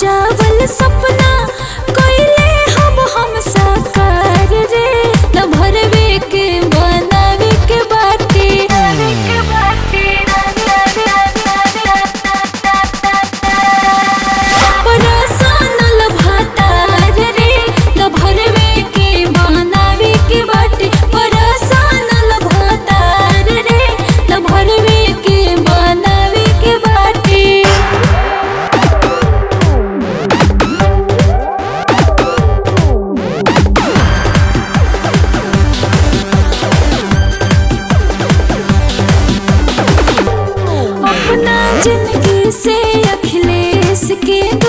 सजावल सपना कोइले हम हम साकार रे न भरवे के बनावे के बाटे परसानल भातार रे न भरवे के बनावे के बाटे परसानल भातार रे न भरवे के बनावे के बाटे अपना जिंदगी से अखिलेश के